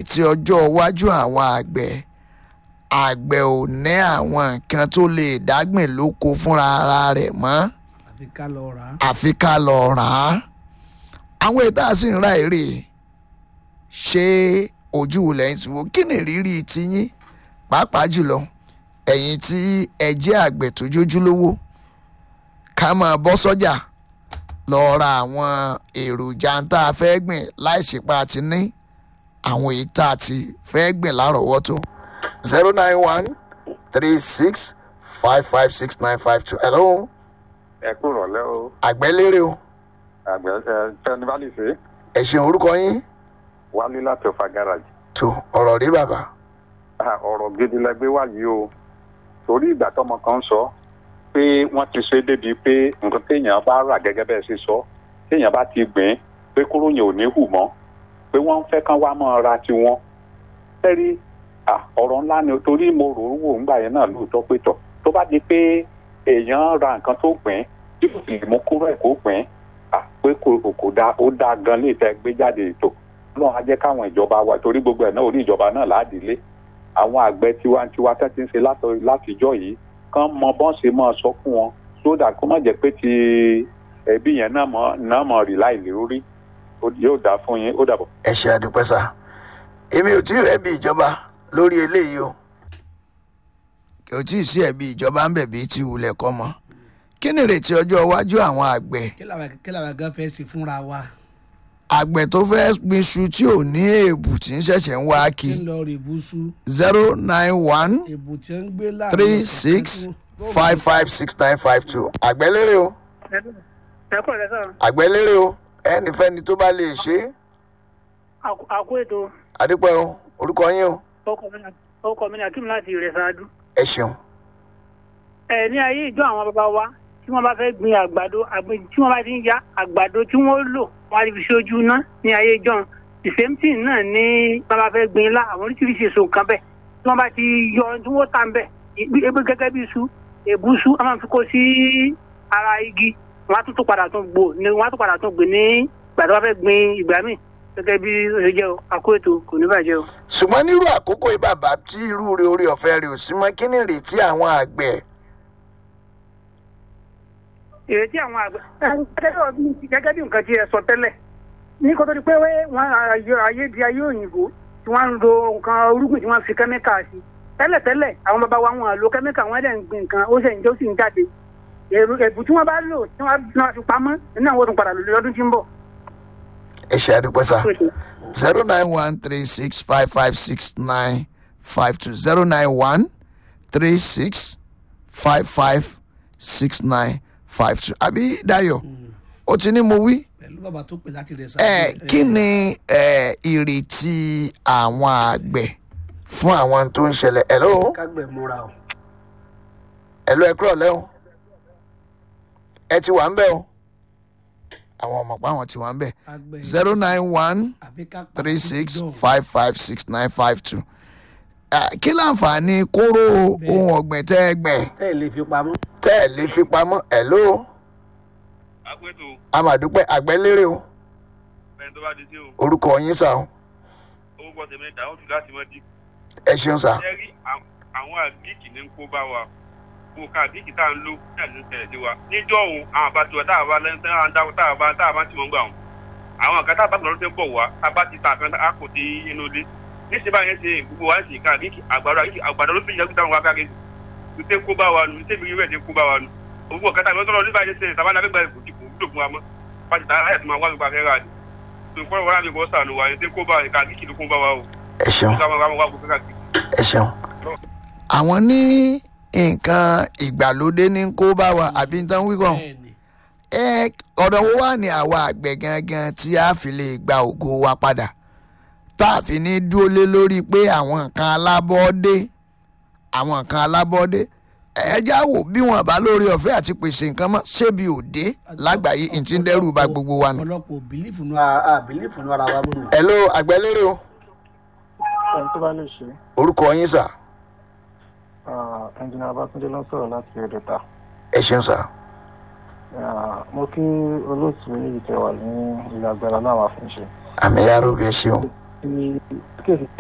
ìrètí ọjọ́ iwájú àwọn àgbẹ̀ àgbẹ̀ ò ní àwọn nǹkan tó lè dágbìn lóko fúnra ara rẹ̀ mọ́ àfi ká lọ rà á. àfi ká lọ rà á àwọn ètò àti ìra èrè ṣé ojú lẹ́yìn tí wọ́n kí ni ìrírí tiyín pàápàá jùlọ ẹ̀yin tí ẹ jẹ́ àgbẹ̀ tó jójúlówó ká máa bọ́ sọ́jà lọ ra àwọn èròjà tá a fẹ́ gbìn láì ṣèpá àti ní àwọn èyí tá a ti fẹ́ gbìn lárọ̀ọ́wọ́tó. zero nine one three six five five six nine five two hello ẹ kú rọ̀lẹ́ o àgbẹ̀lérè o àgbẹ̀ ẹ tẹni bá lè ṣe ẹ ṣeun orúkọ yín wálé láti ọ̀fà gáràjì tó ọ̀rọ̀ rí bàbá Ah, ọ̀rọ̀ gidi lẹgbẹ́ wá yìí o torí ìgbà tọmọ kan sọ pé wọ́n ti ṣe débi pé nǹkan téèyàn bá rà gẹ́gẹ́ bẹ́ẹ̀ ṣe sọ téèyàn bá ti gbìn pé kúrò yẹn ò ní hù mọ́ pé wọ́n ń fẹ́ kán wá máa ra tiwọn tẹ́rí ah, ọ̀rọ̀ ńlá ni o, torí mo rò ó wò ńgbà yẹn náà lóòótọ́ pé tọ̀ tó bá di pé èèyàn ra nǹkan tó gbìn tí kò sì lè mú kúrò ẹ̀ kó gbìn ah, pé kò kò dáa ó dáa gan lè tẹ́ gbé jáde ètò náà á jẹ́ káwọn ìjọba wa torí gbogbo ẹ̀ náà orí ìjọba náà láàdílé àwọn àgbẹ̀ tiwantiwa tẹ́ ti ń ṣe látọ- látijọ́ yìí kán mọ bọ́n ṣe máa sọ fún wọn sódà kó má jẹ́ pé ti ẹbí yẹn náà mọ̀ náà mọ̀ rí láì lórí Ó- yóò dáa fún yín ó dàbọ̀. ẹ ṣe àdúpẹ́ sá èmi ò tí ì rẹ́bi ìjọba lórí eléyìí o kì ò tí ì sí ẹ̀bi ìjọba ń bẹ̀bí tí wulẹ̀ kọ́ mọ́ kí ni ìrètí ọjọ́ iwájú àwọn àgbẹ̀ kí làwọn kí làwọn gan fẹ́ ṣe fúnra wa. àgbẹ̀ tó fẹ́ gbin iṣu tí ò ní èèbù tí ń ṣẹ̀ṣẹ̀ ń wá kí kí ń lọ rèébùsù zero nine one èbù tí ń gbé láàrin three ọ̀sẹ̀ six kan tí wọ́n- five five six nine five two àgbẹ̀lérè o ẹ kọ́ ẹ̀ sọ̀rọ̀ àgbẹ̀lérè o ẹnìfẹ́ni tó bá lè ṣe é àkó ètò àdúpẹ́ o orúkọ yín o ọkọ̀ mi ní akim láti ìrẹsàádú. ẹ ṣeun ẹ ní ayé ìjọ àwọn bàbá wa tí wọ́n bá fẹ́ gbin àgbàdo àgbẹ̀ tí wọ́n bá ti ń ya àgbàdo tí wọ́n lò wọ́n á fi ṣojú ná ní ayé ìjọ the same thing náà ní wọ́n bá fẹ́ gbin ilá àwọn oríṣiríṣi èso kan bẹ́ẹ̀ tí wọ́n bá ti yọ tí wọ́n tà ń bẹ̀ ebi gẹ́gẹ́ bí iṣu èbúṣu a máa fi kó sí ara igi wọ́n á tún tó padà tún gbò ní wọ́n á tún padà tún gbìn ní ìgbà tí wọ́n fẹ́ gbin ìgbà míì gẹ́gẹ́ bí ó ṣe jẹ́ o àkó ètò kò ní bàjẹ́ o. ṣùgbọ́n nírú àkókò yìí bàbá tí irú rẹ orí ọ̀fẹ́ rẹ ò sí mọ́ kí ni ìrètí àwọn àgbẹ̀ ìrètí àwọn àgbẹ̀ gẹ́gẹ́ bí nǹkan tí ẹ sọ tẹ́lẹ̀ ní kó tó di pé wọ́n ayé di ayé òyìnbó tí wọ́n ń lo nǹkan orúgbìn tí wọ́n fi kẹ́míkà sí tẹ́lẹ̀tẹ́lẹ̀ àwọn bàbá wa wọn lo kẹ́míkà wọn dẹ̀ ń gbin nǹkan ó sì ń jẹ́ ó sì ń jáde èrò ẹ̀bù tí wọ́n bá lò tí wọ́n náà fi pamọ́ nínú àwọn òtún padà lò lọ́dún tí ń bọ̀. ẹ ṣe àdúpẹ́ sá zero nine one three six five five six nine five two zero nine one three six five five six nine five two àbí Dayọ̀ ó ti ní mo wí pẹ̀lú bàbá tó pè láti rẹ̀ ẹ kí ni ẹ ìrètí àwọn àgbẹ̀ fún àwọn tó ń ṣẹlẹ̀ hello kágbẹ̀ múra o. hello ẹ kúrọ̀ lẹ́hìn ẹ ti wà ń bẹ̀ o àwọn ọmọ pa àwọn ti wà ń bẹ̀ Àgbẹ̀ zero nine one àfi ká pa three kó six dùn. five five six nine five two kí láǹfààní kóró ohun ọ̀gbìn tẹ́ ẹ gbẹ̀ tẹ́ ẹ̀ lè fi pamọ́. tẹ́ ẹ lè fi pamọ́ hello àpètò amadupẹ́ àgbẹ̀lérè o ẹni tó bá di sí o orúkọ yín sà o owó pọ̀ tèmi dà ó jù láti mọ́ di. ẹ ṣeun sà ṣé rí àwọn- àwọn àgíkì ní kó bá wa kó ká àgíkì tá à ń lò náà ló tẹ̀lé sí wa níjọ́ òun àwọn àbájọ wa táwọn bá lẹ́nu tẹ́ àwọn dáwọ́ táwọn bá táwọn bá ti mọ̀ ń gbà wọn. àwọn kan táwọn bá lọ́dún tẹ́ ń bọ̀ wá tá a bá ti ta àfẹ́ńtà á kò dé inú ilé níṣẹ́ báyẹn ṣe gbogbo wa ń sìn ká àgíkì àgbàdo àgíkì àgbàdo ló fi yẹ kó táwọn wá káàkiri tó tẹ́ kó bá wa nù tẹ́ mi rí rẹ̀ kó bá wa nù gbogbo ọ̀kẹ́ táwọn tọ́lọ́ nígbà yẹn ṣe tàbá náà fẹ́ kò dìbò wúlò fún wa mọ́ pàṣẹ táwọn ayẹ̀ tó máa wá gbogbo akẹ́rẹ́ àdì tó kọ́ wọn láti kọ́ sànù wa yẹn tẹ́ kó bá wa ká àgíkì ló kó bá wa o ẹ ṣeun ká máa wá gbogbo káàkiri. ẹ ṣeun. àwọn ní nǹkan ìgbàlódé ní kó bá wa àbí ń tán wíkọ̀ bẹ́ẹ̀ni ẹ ọ̀dọ̀ wo wà ní àwa àgbẹ̀ gangan tí a fi lè gba ògo wa padà tá a fi ní dúró lé lórí pé àwọn nǹkan alábọ́ọ́dé àwọn nǹkan alábọ́ọ́dé ẹ já wò bí wọn bá lórí ọ̀fẹ́ àti pèsè nǹkan mọ́ ṣébi òde lágbàáyé ìtì ń dẹ́rù bà gbogbo wa nù. ọ̀pọ̀lọpọ̀ bìlífù nu ara bìlífù nu ara wa mú mi. hello àgbẹ̀lérè o ẹni tó bá lè ṣe orúkọ yín sà ẹnjìnà Babátúndé ló ń sọ̀rọ̀ láti ẹ̀dẹ̀ta ẹ ṣeun sà mo kí olóòtú méjì tẹ wà ní ilé agbára náà wà fún ṣe. àmì yàrá òbí ẹ ṣeun. tí kéèsì